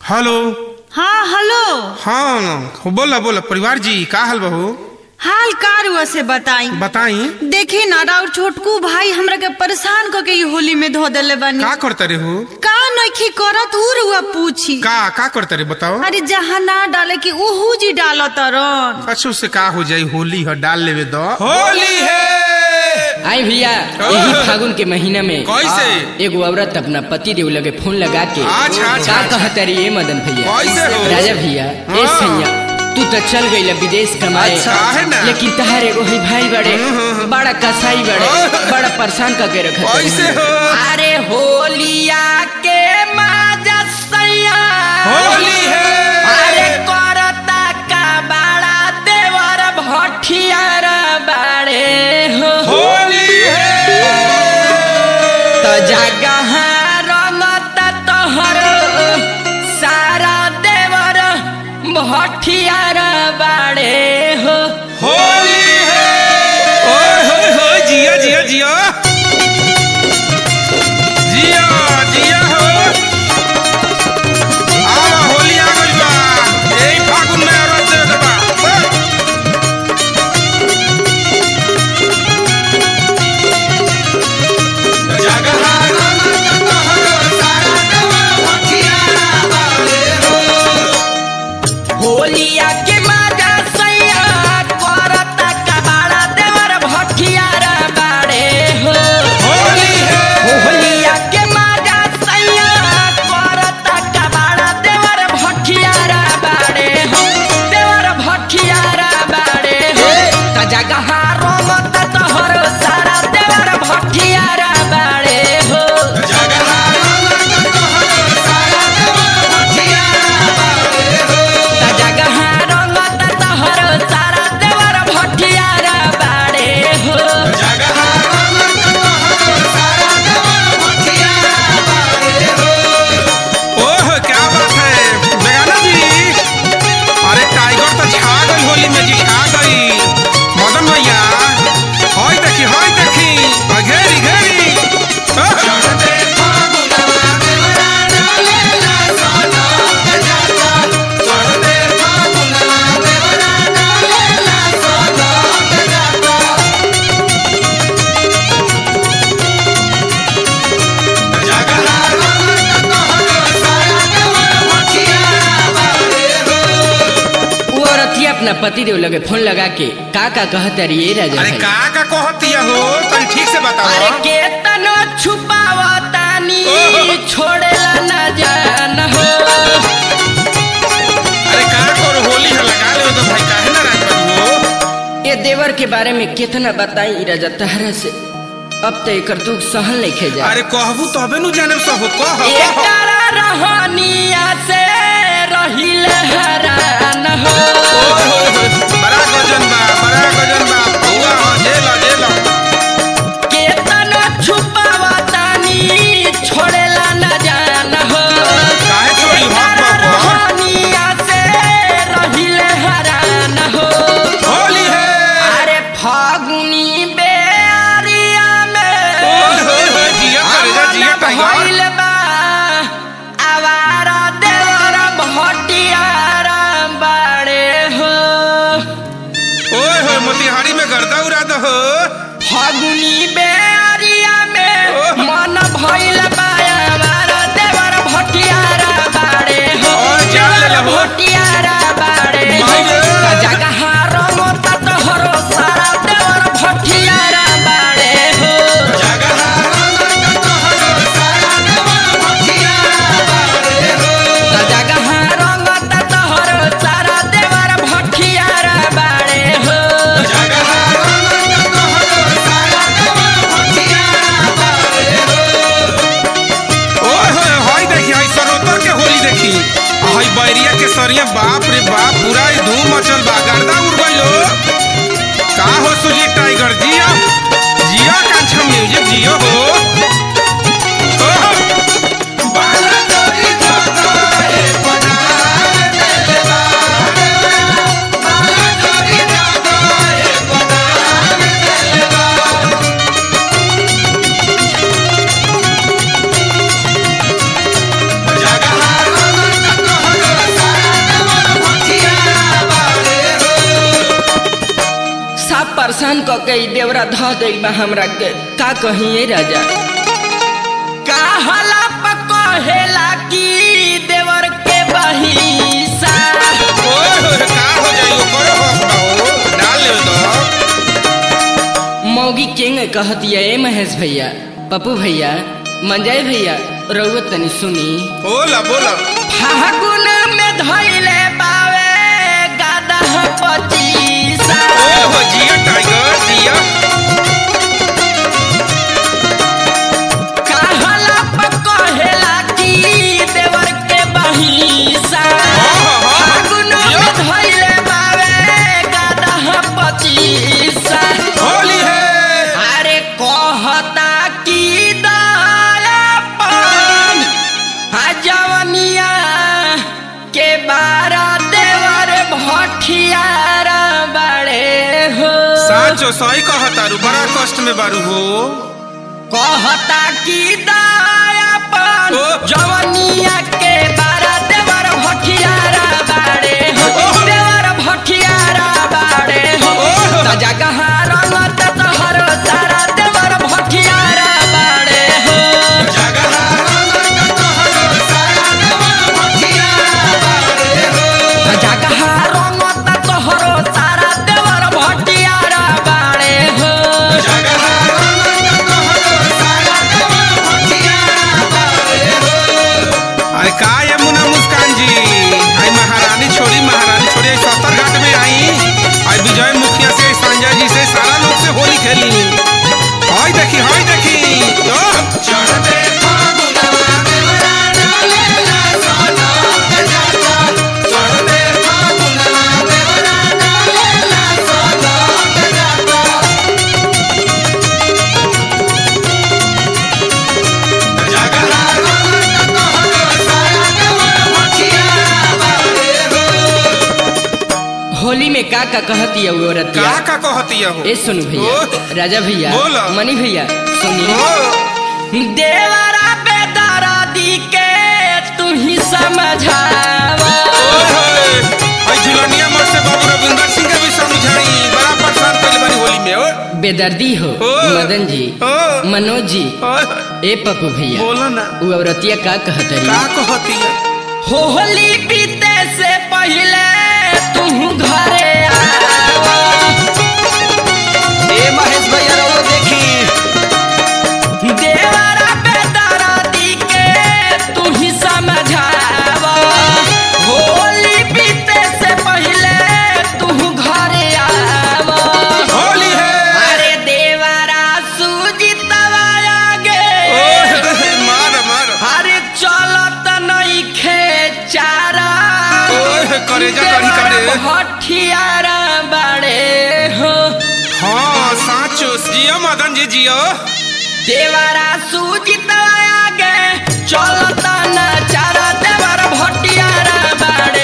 Hello हाँ hello हाँ बोला बोला परिवार जी का हाल बहू हाल कार से बताई बताई देखी ना राउर छोटकू भाई हमरा के परेशान क के ई होली में धो देले बानी का करता रे हो का नइखी करत उ रुआ पूछी का का करता रे बताओ अरे जहाँ ना डाले की उहू जी डाल तरन अच्छा उससे का हो जाई होली है डाल लेवे दो होली है आई भैया यही फागुन के महीना में कैसे? एगो औरत अपना पति देव लगे फोन लगा के अच्छा, अच्छा, का अच्छा। कहता रही मदन भैया कैसे हो? राजा भैया ए हाँ। सैया तू तो चल गई विदेश कमाए अच्छा, है ना? लेकिन तहार एगो ही भाई बड़े बड़ा कसाई बड़े हाँ। बड़ा परेशान करके रखा कैसे हो? अरे होलिया के माजा सैया होली है अरे करता का बड़ा देवर भठियार बाड़े हो होली है तो जगह रंगत तोहर सारा देवर भठियार बाड़े हो होली है ओए होए होए जिया जिया जिया जिया जिया हो आवा होली आ गइल बा एही फागुन में औरत दे दे बा ओए। जगह रंगत तोहर सारा देवर भठियारा बाड़े हो। होलिया के माजा सैया करता का बड़ा देवर भठियार बाड़े हो होली है होलिया के माजा सैया करता का बड़ा देवर भठियार बाड़े हो देवर भठियार बाड़े हो त जगह रंगत तोहर सारा देवर भठियार बाड़े हो जगह रंगत तोहर सारा देवर भठियारा बाड़े हो। त जगह रंगत तोहर सारा देवर भठियार बाड़े हो जगह रंगत तोहर सारा देवर भठियारा बाड़े हो। ओह क्या बात है बेगाना जी अरे टाइगर तो छा गई होली में जी छा गई मदन भैया हई देखी हई देखी आ, घेरी घेरी ओह। वो औरतिया अपना पति देव लगे फोन लगा के का का कहता रही ये राजा अरे भाई का का कहतिया हो तनी ठीक से अरे बताओ केतनो छुपावतानी ओहो। छोड़ेला न जान हो अरे का करो होली है लगा ले तो भाई काहे ना राज बाबू हो ये देवर के बारे में कितना बताई राजा तहरा से अब तो एकर दुख सहल नहीं खे जा अरे कहबू तबे नु जाने सब कह कह एकरा रहनिया से रहिल हरान हो ओए होए होए, बड़ा गजन बा बड़ा गजन बा हुआ हो जेल जेल केतनो छुपावतानी छोड़ेला न जान हो काहे छोड़ी हक एकरा बाबा रहनिया से रहिल हरान हो होली है अरे फागुनी बेरिया में ओए होए होए जिया करे जा जिया टाइगर भइल बा आवारा देवर भटियारा बाड़े हो ओए होए मोतिहारी में गर्दा उड़ा दो हो फागुनी बेरिया में ओह। मन भइल बा आवारा देवर भटियारा बाड़े हो ओए, जान ले देवर लो। भटियारा बाड़े हो माई रे। जगह रंगत तोहरो सारा देवर भटियारा बाड़े हो जगह रंगत तोहर सारा देवर भटियारा बाड़े हो। जगह रंगत तोहरो सारा देवर भटियारा बाड़े हो जगह रंगत तोहर सारा देवर भटियारा बाड़े हो। ओए होए हई देखी हई सरोतर के होली देखी आ हई बैरिया के सरिया बाप रे बाप पूरा ही धूम मचल बा गर्दा उड़ गइलो का हो सुजी टाइगर जिया जिया कांछा म्यूजिक जियो हो ओह। बाला तोरी जगाए बनाए देले बा। बाला तोरी जगाए बनाए देले बा। जगह रंगत परेशान क के ई देवरा ध देई बा हमरा के का कहिए राजा काहला प कहेला की देवर के बहिसा ओए होए, का हो जाई ओकरो हक बा हो डाल ले तो मौगी किंग कहतिया ए महेश भैया पप्पू भैया मंजय भैया रउआ तनी सुनी बोला बोला फागुन में धइले बावे गादा पचीसा ओए हो जिया टाइगर जिया कहला प कहेला की देवर के बहिसा हाँ, हाँ। फागुन में धइले बावे गादा पचीसा होली है अरे कहता की दयापन आ जवनिया के बारा देवर भठियारा बड़े हो साचो सही कहतारू बड़ा कष्ट में बारू हो कहता की दयापन ओ। जवनिया के बारा देवर भठियारा बड़े हो ओ। देवर भठियारा बड़े हो ओ। त जगह रंगत तोहर सारा देवर भठियारा बड़े हो जगह रंगत तोहरो सारा देवर भटियारा बाड़े हो अरे का ये मुना मुस्कान जी आई महारानी छोड़ी महारानी छोड़ी आई सत्तर घाट में आई आई विजय मुखिया से संजय जी से सारा लोग से होली खेली हाय देखी हाय देखी ओ होली में का का कहती है वो औरत का का कहती है हो ए सुनु भैया ओ। राजा भैया बोलो। मनी भैया सुनी ओ देवरा पे दरादी के तू ही समझावा ओए होए आई झुलनिया मर से बाबू रविंदर सिंह के भी समझाई बड़ा परेशान कइल बानी होली में ओ बेदर्दी हो ओ। मदन जी ओ मनोज जी ओए होए, ए पप्पू भैया बोलो ना वो औरतिया का कहतरी का कहती है होली बीते से पहले तू घरे आवा ए महेश भैया रहो देखी देवरा पे दरादी के तू ही समझावा होली बीते से पहले तू घरे आवा होली है अरे देवरा सूजितवा आगे ओए होए, मार मार अरे चलत नहीं खेचारा ओए होए, करेजा करी करे हठियारा बड़े हो हाँ साचो जियो मदन जी जियो देवरा सूजित आगे चलता न चारा देवर भटियारा बड़े